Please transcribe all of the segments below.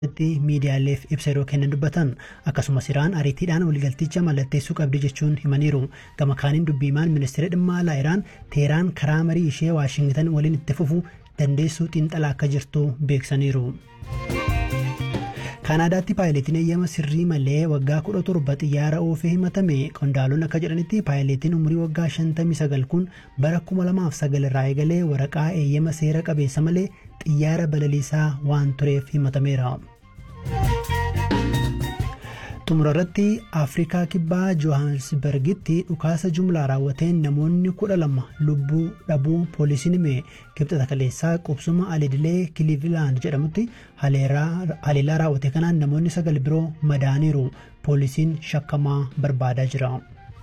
miidiyaaleef ibsa yeroo kennan dubbatan akkasumas iraan ariitiidhaan waliigalticha mallatteessuu qabdi jechuun himaniiru gama kaaniin dubbiimaan ministeera dhimma alaa iraan teeraan karaa marii ishee waashingitan waliin itti fufu dandeessuu xiinxalaa akka jirtu beeksaniiru. kaanaadaatti paayileetiin eeyyama sirrii malee waggaa 17 xiyyaara oofee himatame qondaalonni akka jedhanitti paayileetiin umurii waggaa 59 kun bara 2009 irraa eegalee waraqaa eeyyama seera qabeessa malee xiyyaara balaliisaa waan tureef himatameera. xumura irratti afrikaa kibbaa johannesburgitti dhukaasa jumlaa raawwateen namoonni kudha lama lubbuu dhabuu poolisiin hime kibxata kaleessaa qubsuma alidilee kiliivilaand jedhamutti haleellaa raawwate kanaan namoonni sagal biroo madaaniiru poolisiin shakkamaa barbaadaa jira.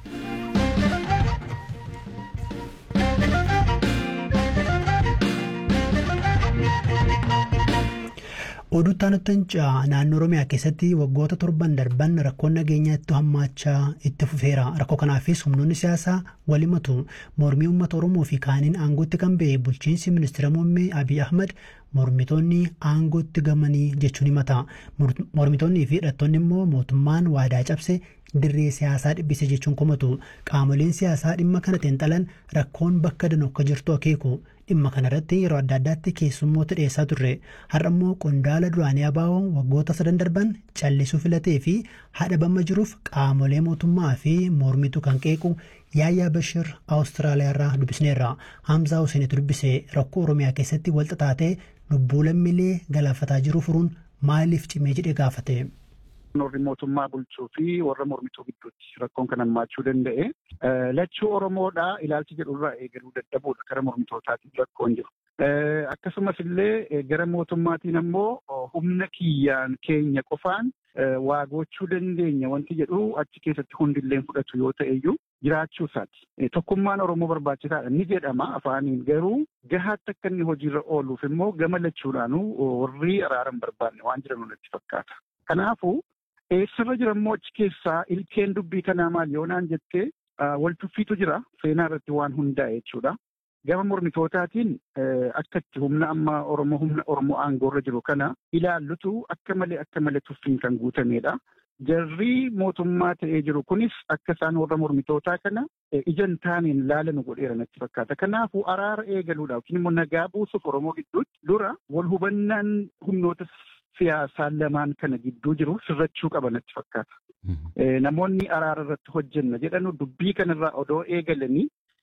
oduu taanuttanca naannoo oromiyaa keessatti waggoota torban darban rakkoon nageenyaa itti hammaachaa itti fufeera rakkoo kanaafis humnoonni siyaasaa walimatu mormii uummata oromoo fi kaaniin aangootti kan ba'e bulchiinsi ministeera muummee abiy ahmad mormitoonni aangootti gamanii jechuun himata mormitoonnii fi hidhattoonni immoo mootummaan waadaa cabse dirree siyaasaa dhibbise jechuun komatu qaamoleen siyaasaa dhimma kana xiinxalan rakkoon bakka danuu akka jirtu akeeku dhimma kanarratti yeroo adda addaatti keessummoota dhiyeessaa turre har'a immoo qondaala duraanii abaa'oo waggoota sadan darban callisuu filatee fi hadhabama jiruuf qaamolee mootummaa fi mormitu kan qeequ yaayyaa bashir awustiraaliyaarraa dubbisneerra hamzaa huseenitu dubbise rakkoo oromiyaa keessatti walxaxaatee lubbuu lammiilee galaafataa jiru furuun maaliif cimee jedhee gaafate. warri mootummaa bulchuu fi warra mormituu gidduutti rakkoon kan hammaachuu danda'e. Lachuu Oromoodhaa ilaalchi jedhurraa eegaluu dadhabuudha gara mormitootaatiin rakkoon jiru. Akkasumas illee gara mootummaatiin ammoo humna kiyyaan keenya qofaan waa gochuu dandeenya wanti jedhu achi keessatti hundilleen fudhatu yoo ta'eyyuu jiraachuu isaati. Tokkummaan Oromoo barbaachisaadha ni jedhama afaaniin garuu gahaatti akka inni hojiirra ooluuf immoo gama lachuudhaanuu warri araaran barbaanne waan jiran natti fakkaata. Kanaafuu eessarra jira immoo achi keessaa ilkeen dubbii kanaa maal yoo naan jettee wal tuffiitu jira seenaa irratti waan hundaa'e jechuudha. Gama mormitootaatiin akka itti humna amma Oromoo humna Oromoo aangoorra jiru kana ilaallutu akka malee akka malee tuffiin kan guutamedha. Jarri mootummaa ta'ee jiru kunis akka isaan warra mormitootaa kana ijaan taaneen laalanu godheera natti fakkaata. Kanaafuu araara eegaluudhaaf yookiin immoo nagaa buusuuf Oromoo gidduutti dura wal hubannaan humnoota siyaasaa lamaan kana gidduu jiru sirrachuu qaba natti fakkaata. Namoonni araara irratti hojjenna jedhanu dubbii kanarraa odoo eegalanii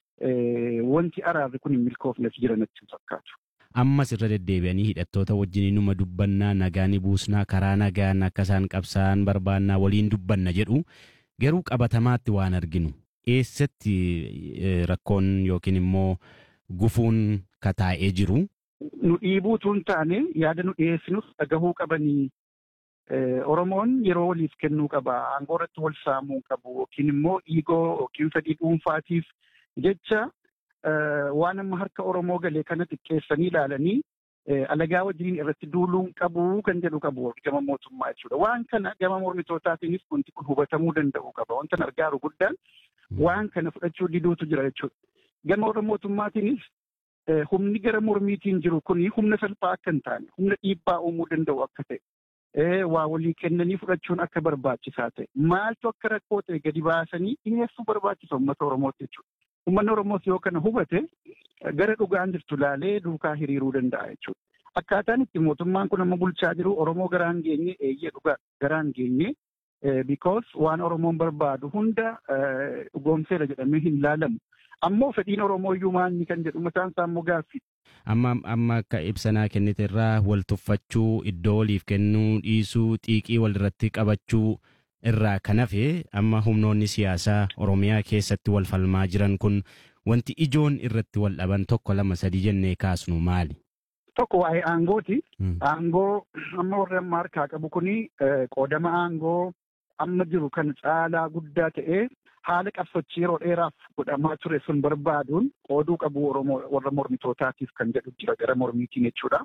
wanti araarri kun hin milkoofneef jira natti fakkaatu. Ammas irra deddeebi'anii hidhattoota wajjin numa dubbannaa nagaa ni buusnaa karaa nagaan akka isaan qabsaan barbaannaa waliin dubbanna jedhu garuu qabatamaatti waan arginu eessatti rakkoon yookiin immoo gufuun kataa'ee jiru. Nu dhiibuutu hin taane yaada nu dhiyeessinus dhagahuu qabanii Oromoon yeroo waliif kennuu qaba. Aangoo irratti wal saamuu qabu yookiin immoo dhiigoo yookiin fedhii dhuunfaatiif jecha waan amma harka Oromoo galee kana xiqqeessanii ilaalanii alagaa wajjin irratti duuluun qabu kan jedhu qabu gama mootummaa jechuudha. Waan kana gama mormitootaatiinis wanti kun hubatamuu danda'u qaba. Wanta argaaru guddaan waan kana fudhachuu diduutu jira jechuudha. Gama warra mootummaatiinis humni gara mormiitiin jiru kuni humna salphaa akka hin taane humna dhiibbaa uumuu danda'u akka ta'e waa walii kennanii fudhachuun akka barbaachisaa ta'e maaltu akka rakkoo ta'e gadi baasanii dhiyeessuu barbaachisa uummata Oromootti jechuudha. Uummanni Oromoos yoo kana hubate gara dhugaan jirtu laalee duukaa hiriiruu danda'a jechuudha. Akkaataan itti mootummaan kun amma bulchaa jiru Oromoo garaan geenye eeyyee dhugaa garaan geenye because waan Oromoon barbaadu hunda dhugoomseera jedhamee hin laalamu. ammoo fedhiin Oromoo iyyuu maanni kan jedhu mataan isaa immoo gaaffii. Amma amma akka ibsanaa kennite irraa wal tuffachuu iddoo waliif kennuu dhiisuu xiiqii walirratti qabachuu irraa kan hafe amma humnoonni siyaasaa Oromiyaa keessatti wal falmaa jiran kun wanti ijoon irratti wal dhaban tokko lama sadii jennee kaasnu maali? Tokko waa'ee aangooti. Aangoo amma warri amma harkaa qabu kuni qoodama aangoo amma jiru kan caalaa guddaa ta'ee haala qabsochii yeroo dheeraaf godhamaa ture sun barbaaduun qooduu qabu warra mormitootaatiif kan jedhu jira gara mormiitiin jechuudha.